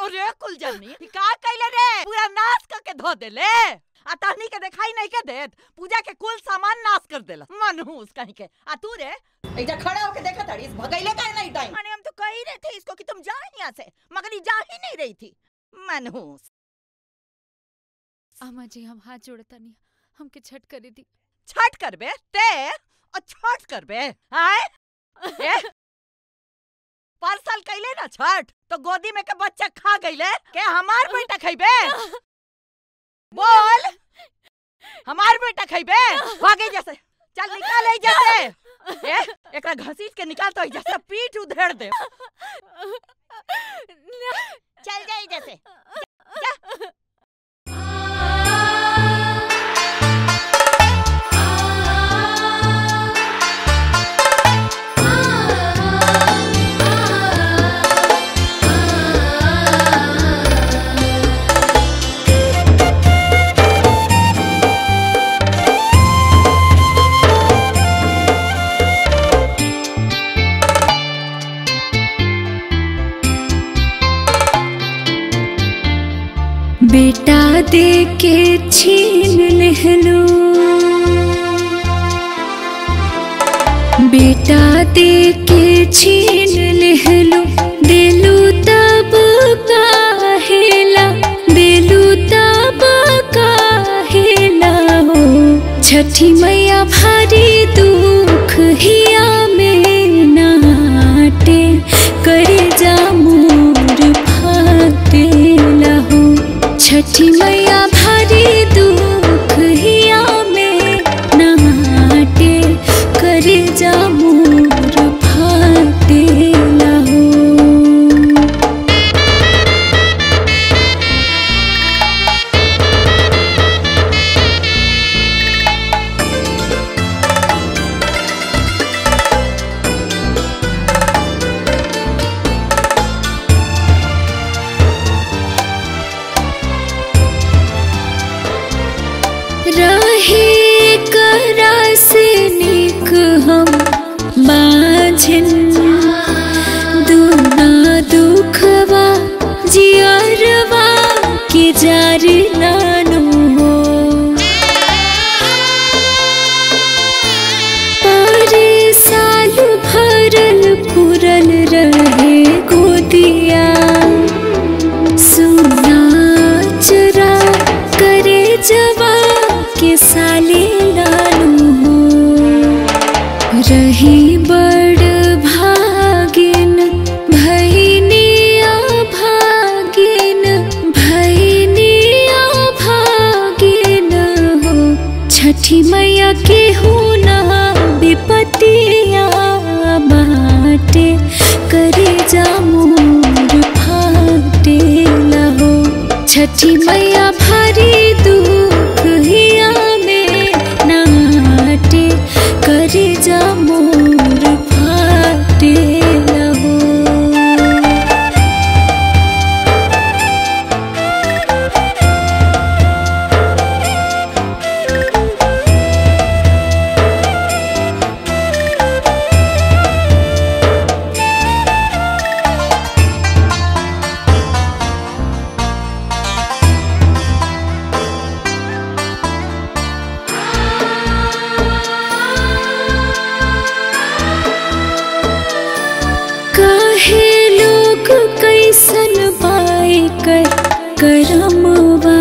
अरे कुल जनी ई का कइले रे पूरा नाश करके धो देले आ तहनी के दिखाई नहीं के देत पूजा के कुल सामान नाश कर देला मनहूस कहीं के आ तू रे इधर खड़ा होके देखा तड़ी भगैले काहे नहीं दाई अरे हम तो कह ही रहे थे इसको कि तुम जाओ यहाँ से मगर ये जा ही नहीं रही थी मनहूस अम्मा जी हम हाथ जोड़ता नहीं हमके छठ करे दी छठ करबे ते और छठ करबे आए ए? पर साल कैले ना छठ तो गोदी में के बच्चा खा गईले के हमार बेटा खइबे बोल हमार बेटा खइबे भागे जैसे चल निकाल आई जैसे ए एकरा घसीट के निकाल तो जैसे पीठ उधेड़ दे चल जाई जैसे बेटा दे के छीन लहलो बेटा दे के छीन लहलो दिलू तब काहेला दिलू तब काहेला हो छठी मैया भारी दुख हिया में नाटे करे जा मोर फाटेला हो छठी मैया भारी दुख हिया में नाटे करे जा मोर फाटेला हो रहे करा से निक हम बाझिन दुना दुखवा जियरवा के जारी नानो हो पारे साल भरल पुरल रहे गोदिया सुना चरा करे जवा के साले लालू हो रही बड़ भागिन भैनिया भागिन भैनिया भागिन हो छठी मैया के हो ना विपतिया बाटे करे जा मोर फाटे लहो छठी मैया भारी दुख हिया में नाटे करे जा मोर फाटे लहो काहे लोग कैसन पाए कर करमवा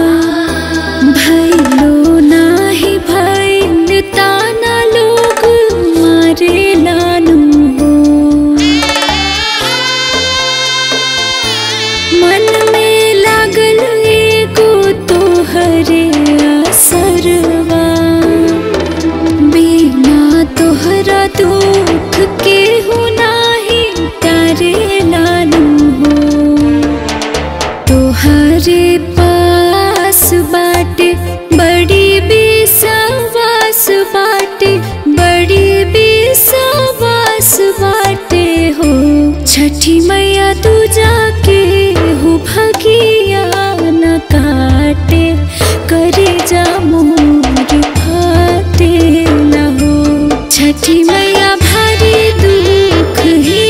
भैलो नाही भैल ताना लोग मारे लानू हो मन में लागल एगो तोहरे असरवा बिना तोहरा दुख के हो नाही तारे लालू हो तोहरे पास बाटे बड़ी बेसवास बाटे बड़ी बेसवास बाटे हो छठी मैया तू जाके हो भगिया न काटे करे जा मोर फाटे न हो छठी मैया भारी दुख ही